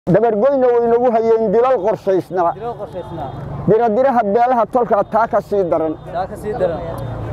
dabargoyna waynagu hayeen dilal qorshaysnaa diloo qorshaysnaa diradiraha beelaha tolkaa taa ka sii daran taa ka sii daran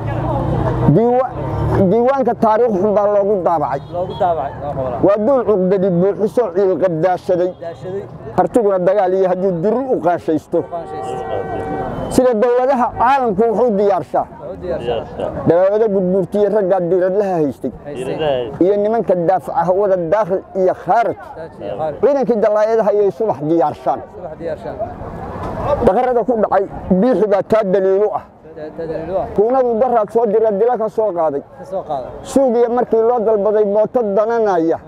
diiwa- diiwaanka taariikh xun baa loogu daabacay loogu daabacay loo xoolaa waa duul cuqdadi buuxiso ciilqabdaashaday daashaday hartiguna dagaal iyo hadduu diri u qaanshaysto qaanshaysta sida dowladaha caalamku wuxuu diyaarshaa wuxuu diyaarsaa dabaabada gudbuurtiye raggaa diiradlaha haystay haystay iyo nimanka daafaca hawada daakhil iyo khaarij daaji iyo qaari ciidankii dallaayadaha ayay subax diyaarshaan subax diyaarshaan dhaqarada ku dhacay biixi baa taa daliilu ah tadaliilu ah kuunadu daraad soo dira dila ka soo qaaday ka soo qaada suugiya markii loo dalbaday mooto dananaya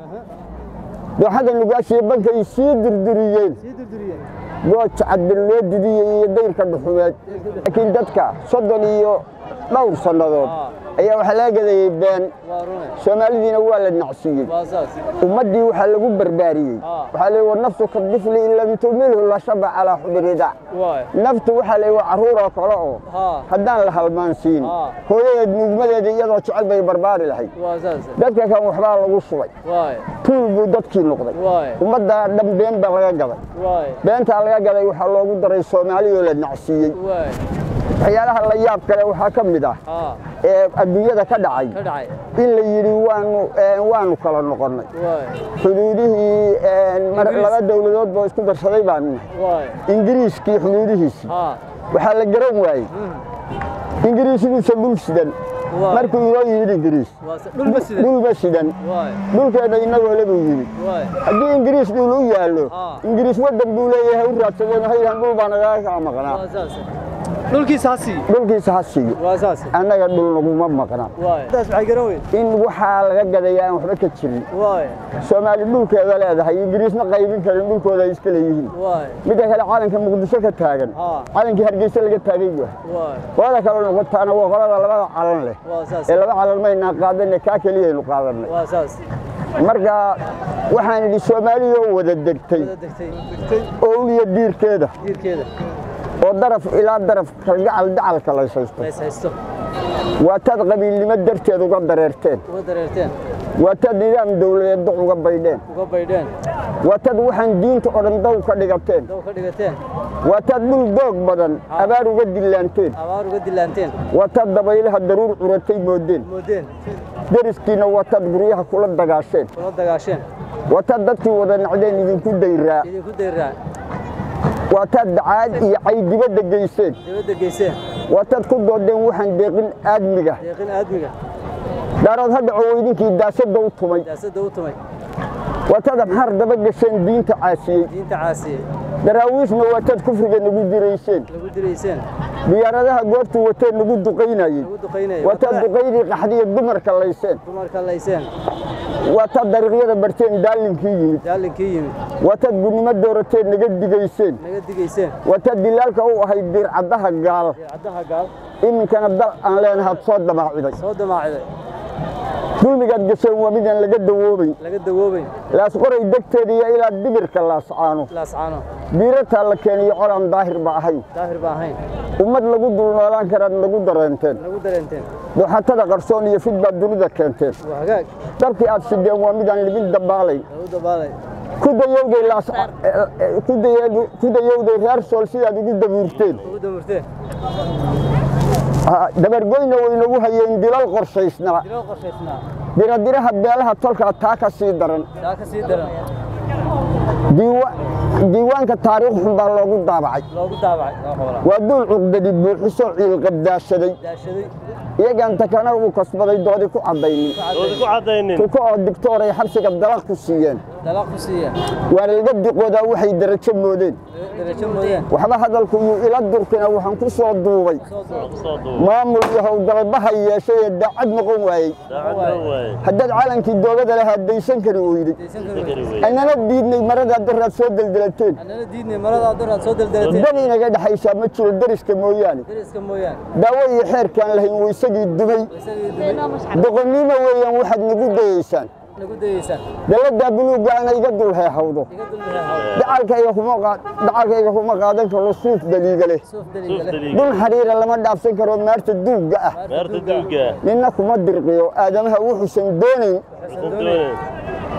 dooxada nugaashiyo bankay sii dirdiriyeen sii durduriyeen gooja caddan loo didiyey iyo dayrka dhuxumeed laakiin dadka soddon iyo dhowr sannadood ayaa waxaa laga gadayey been waa rune soomaalidiina waa la nacsiiyey waa saas ummaddii waxaa lagu barbaariyey Ah. waxaa leey wa naftu ka difli in lam tumilhu la shaba calaa xubirida waay naftu waxaa leey waa carruur oo kale oo haa haddaan la halmaansiin Ah. hooyadeed nuugmadeeda iyadoo jecel bay barbaari lahayd waa saas dadka kan waxbaa lagu shubay waay tuul buu dadkii noqday waay ummadda dhan been baa laga gaday waay beentaa laga gaday waxaa loogu daray soomaaliyoo la nacsiiyey waay waxyaalaha la yaab kale waxaa ka mid ah haa ee adduunyada ka dhacay ka dhacay in la yidhi waanu ee, waanu kala noqonnay waay xuduudihii ee, mar- Ingiriis. laba dowladood boo isku darsaday baanu nahay waay ingiriiskii xuduudihiisii haa waxaa la garan waayey ingiriisiguusa dhul sidan Waa. markuu inoo yimid ingiriis waa sa- dhulba sidan dhulba sidan waay dhulkeenna inagoo le buu yimid waay haddii ingiriis dhul u yaallo Ah. ingiriis waddan buu leeyahay u raadsadeen waxay yidhahan dhul baa nagaga kaa maqnaa waa saas dhulkiisa ha siiyo dhulkiisa ha siiyo waa saas annaga dhul naguma maqnaa waay taas maxay garan weyn in waxaa laga gadaya aan waxba ka jirin waay soomaali dhulkeeda leedahay ingiriisna qaybin karin dhulkooda ay iska leeyihiin waay midda kale calanka muqdisho ka taagan Ah. calankii hargeysa laga taagay yahay waay qolada kale noqotaana waa qolada labada calan leh waa saas ee laba calan maynaa qaadanne kaa keliyaynu qaadanay waa saas marka waxaan idhi soomaaliyoo wada degtay wada degtay degtay oo uliya diirkeeda diirkeeda oo daraf ilaa daraf kalgacal dacalka laysaysto lays haysto waa taad qabiilnimo darteed uga dareerteen uga dareerteen waa taad nidaam dowladeed doc uga baydheen uga baydheen waa taad waxaan diinta oo dhan daw ka dhigateen daw ka dhigateen waa taad dhul doog badan Ah. abaar uga dillaanteen abaar uga dilaanteen waa taad dabaylaha daruur curatay moodeen moodeen deriskiina waa taad guryaha kula dagaasheen kula dagaasheen waa taad dadkii wada nacdeen idinku dayraa idinku dayraa waa taad dacaad iyo cay dibadda geyseen dibadda geyseen waa taad ku doodeen waxaan deeqin aadmiga deeqin aadmiga daarood ha dhaco weydinkii daasadda u tumay siyaasadda u tumay waa taad amxaar daba gasheen diinta caasiyey diinta caasiyey daraawiishna waa taad kufriga nagu dirayseen lagu dilayseen diyaaradaha goortuu wateen nagu duqaynayey lagu duqaynayay waa taad duqaydii qaxdiya dumarka layseen dumarka layseen waa taad dariiqyada barteen daalinkii yimid daalinkii yimid waa taad gunnimo doorateen naga digayseen naga digayseen waa taad dilaalka u ahayd diircaddaha gaal caddaha gaal iminkana dal aan leenahaad soo damaaciday soo damaaciday dulmigaad gasheen waa midaan laga dawoobayn laga dawoobayn laasqoray degteeda iyo ilaa dibirka laascaano laascaano diirataa la keeniyo colaan daahir ba ahayn daahir ba ahayn ummad lagu dul noolaan karaad nagu dareenteen nagu dareenteen dooxatada qarsoon iyo fid baad dunida keenteen waa hagaag dabkii aad sideen waa midaan libin dabaalayn lagu dabaalay ku dayowday laas ku daye- ku dayowday reer sool sidaad ugu dabuurteen ugu damurteen Ah, dabargoyna waynagu hayeen dilal qorshaysnaa diloo qorshaysnaa diradiraha beelaha tolkaa taa ka sii daran taa ka sii daran Diiwa- diiwaanka taariikh xun baa loogu daabacay loogu daabacay loo xoolaa waa duul cuqdadi buuxiso ciilqabdaashaday daashaday iyagaan takana uu kasbaday doodi ku caddaynin Doodi ku cadaynin. tuko oo digtoor ay xabsiga dalaq ku siiyeen dalaq ku siiyeen waana laga diqoodaa waxay darajo moodeen darajo moodeen waxba hadalku yuu ila durkina waxaan ku soo duubay soo duub Soo duub. maamul iyo howlgalbaha yeeshay ee daacad noqon waayey Daacadna waaye. haddaad calankii doogada lahaa daysan kari weyday daysan Sakari karo weeye. annana diidnay maradaa daraad soo deldelateen annana diidnay maradaa daraad soo daldalateen dan inaga dhexaysaa ma jiro deriska mooyaane dariska mooyaane daawo iyo xeerkaan lahayn waysagii dumay isagii dumay doqonnimo weeyaan waxaad nagu dayaysaan nagu dayeysaan daladaa buluugga ana iga dul heehawdo iga dulmahay dacalkayga kuma qaa- dacalkayga kuma qaadan karo suuf daliiga leh suuf Suuf daliiga leh daliig. dhul xariira lama dhaafsan karo maarta duugga ah Beerta duuga. ninna kuma dirqiyo aadamaha wuxuusan doonayn Waxaysan doonayn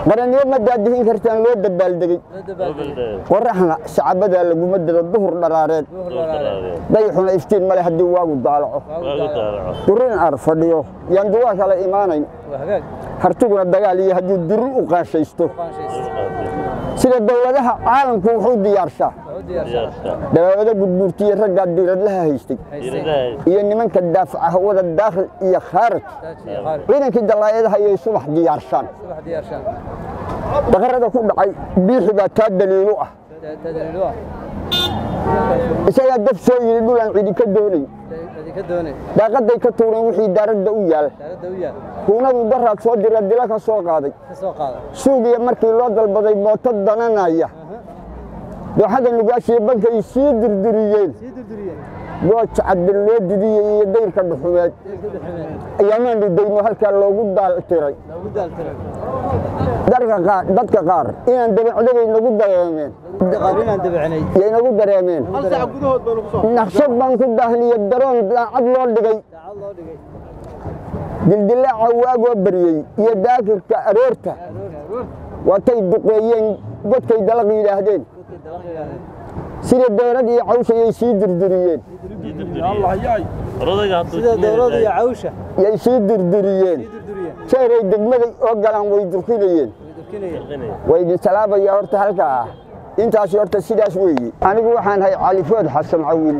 qaranniyo ma daadihin kartaan loo dabaaldegey loo dabaaldegay qoraxna sacabadaa laguma diro duhur dharaareed duhur lalaale dayaxuna iftiin male haddii waagu daalaco waagu waagu daalaco daalaco durin ar fadhiyo yaan duwaa kala imaanayn waa hagaag hartiguna dagaal iyo hadduu diri u qaanshaysto qaanshaysa sida dowladaha caalamku wuxuu diyaarshaa waa u diyaarsan diyaarsa dabaabada gudbuurtiyo raggaa diiradlaha haystay haystay diiradaha iyo nimanka daafaca hawada daakhil iyo khaarij daaji iyo qaari ciidankii dallaayadaha ayay subax diyaarshaan subax diyaarshaan daqarada ku dhacay biixi baa taa daliilu ah daliilu ah isagaa daf soo yidhi dhulaan cidi ka doonay idinka doonay daaqaday ka tuureen wixii daaradda u yaal daaradda u yaal huunadu daraad soo dira dila ka soo qaaday ka soo qaada suugiya markii loo dalbaday mooto dananaya dooxada nugaashiyo bankay sii dirdiriyeen sii durduriyeen gooja cadin loo didiyey iyo dayrka dhuxumeed deelka dhuxumeen ayaamaanu dayno halkaa loogu daaltiray loogu daaltiray darka qaar dadka qaar inaan dabacdabay nagu dareemeen qaar inaan dabacinay yay nagu dareemeen naqshad baan ku daahniyo daroon daacad loo dhigay daacad loo dhigay dildilaaca waagoo baryey iyo daakirka aroorta waatay duqeeyeen godkay dalaq yidhaahdeen dadkay dalaq yidhaahdeen sida deerad iyo cawshayay sii dirdiriyeen orodayga hadduu sida dowladda iyo cawsha yay sii dirdiriyeen sii durduriyeen jeeray degmaday oo galaan way durkinayeen way durkinayeen way idin salaamaya horta halkaa ah intaasi horta sidaas weeye anigu waxaan hay califood xasan cawil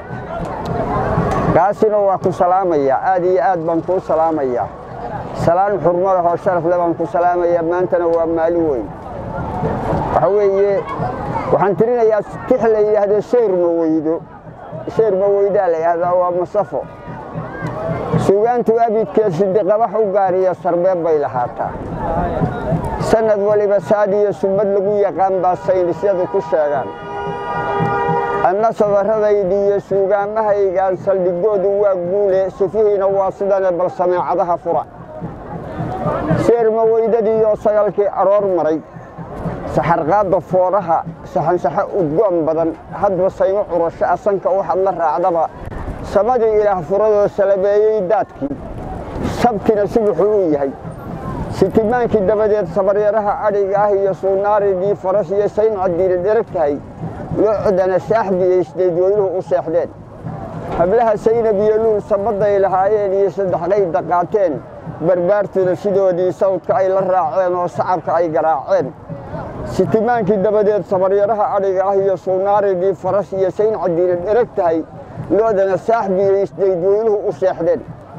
kaasina waa ku salaamaya aad iyo aad baan kuu salaamaya salaan xurmo leh oo sharaf leh baan ku salaamaya maantana waa maalin weyn waxa weeye waxaan tirinayaa tix la yidhaahdo sheyr maweydo sheyr maweydaa la yidhahdaa waa masafo suugaantu abidkeed sidiqabax u gaariyo sarbeeb bay lahaataa sanad waliba saadiyo summad lagu yaqaan baa saynisyadu ku sheegaan anna sabarradaydi iyo suugaamahaygaan saldhigoodu waa guule sifihiina waa sidane bal sameecadaha fura sheer maweydadiiyo sagalkii aroor maray saxarqaadda fooraha saxansaxo udgoon badan hadba saymo curasho asanka waxaad la raacdaba samadii ilaah furadoo salabeeyey daadkii sabkina subuxuu u yahay sitimaankii dabadeed sabaryaraha adhiga ah iyo suunaaridii faras iyo sayn cadiili dherag tahay loo codana saaxbiyaysdeed weyluhu u seexdeen hablaha saynab iyo luul sabaday lahaayeen iyo saddexdayda qaateen barbaartuna sidoodii sawdka ay la raaceen oo sacabka ay garaaceen sitimaankii dabadeed sabaryaraha adhiga ah iyo suunaaridii faras iyo sayn cadiili dherag tahay loodana saaxbiyaysdeed weyluhu u seexdeen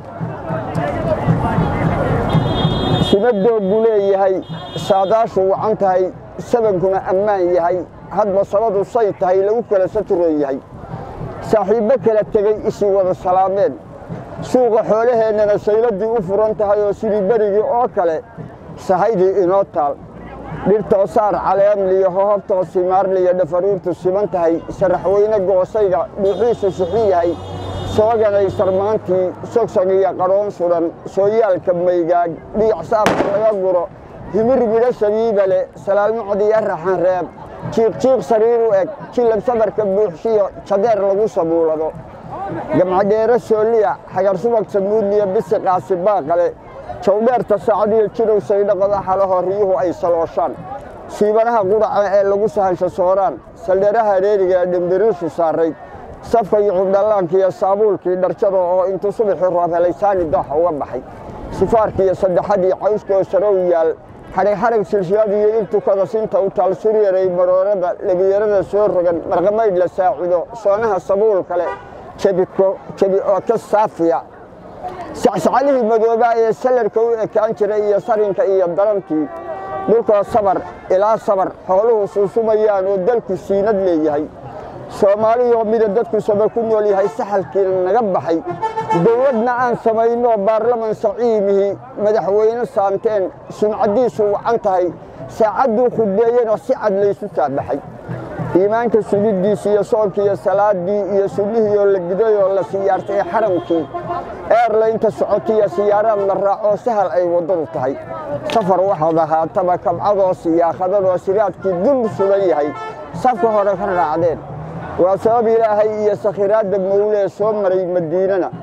simadoo buu leeyahay saadaashu wacan tahay sabankuna ammaan yahay hadba sabadu say tahay lagu kala saturan yahay saaxiibbo kala tegey isii wada salaameen suuqa xoolaheennana sayladii u furan tahay oo sidii berigii oo kale sahaydii inoo taal dhirtoo saar caleemliyo hohobtoo simaarliyo dhafaruurtu siman tahay saraxweyne goosayga dhuuxiisu sixin yahay sooganay sarmaantii sogsog iyo qadhoon sudhan sooyaalka maygaag dhiic saabka laga guro himir midho sabiiba le salaalmacdiyo raxan reeb jiiqjiiq sariir u eg jilab sabarka buuxshiyo jadeer lagu sabuulado gamcadheero sooliya xagar subag samuudliyo bisi qaasi baaqale jawdheerta sacdiyo jirow saydhaqada xalaho riyuhu ay salooshaan siibanaha qudhaca ee lagu sahansho sooraan saldheeraha reeriga ee dhimbiriisu saarayd safka iyo cubdhallaankiiyo saabuulkii dharjada oo intuu subaxii roob helay saani dooxa uga baxay sifaarkiiyo saddexadii cawskoo sarow yaal xadhig xadhig silsiladii ibtukada sinta u taal suryaray baroorada lebiyarada soo rogan marqamaydh la saacido soonaha sabuul kale jebi oo ka saafiya sacsacalihii madoobaa ee salarka u ekaan jiray iyo sarinka iyo darantii dhulkoo sabar ilaa sabar xooluhu suusumayaan oo dalku siinad leeyahay soomaaliyoo mida dadku saba ku nool yahay saxalkiina naga baxay dowladna aan samaynoo baarlaman saciimihii madaxweyne saanteen sumcaddiisu wacan tahay saacadduu khudbeeyena si cad laysu saabaxay iimaanka sugiddiisi iyo soonkiiyo salaaddii iyo sunnihiioo la gidayoo la siyaartay xaramkii eerlaynta socotiyo siyaaraad la raacoo sahal ay waddadu tahay safar waxaad ahaataba kabcadoo siyaakhadadoo siraadkii dul sugan yahay safka hore ka raacdeen waa sabab ilaahay iyo sakhiraadda mawlee soo maray madiinana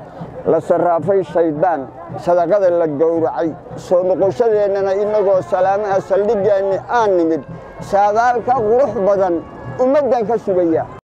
la sarraafay shayddaan sadaqada la gowracay soo noqoshadeennana innagoo salaamaha saldhigeenni aan nimid saadaalka qurux badan ummaddan ka sugaya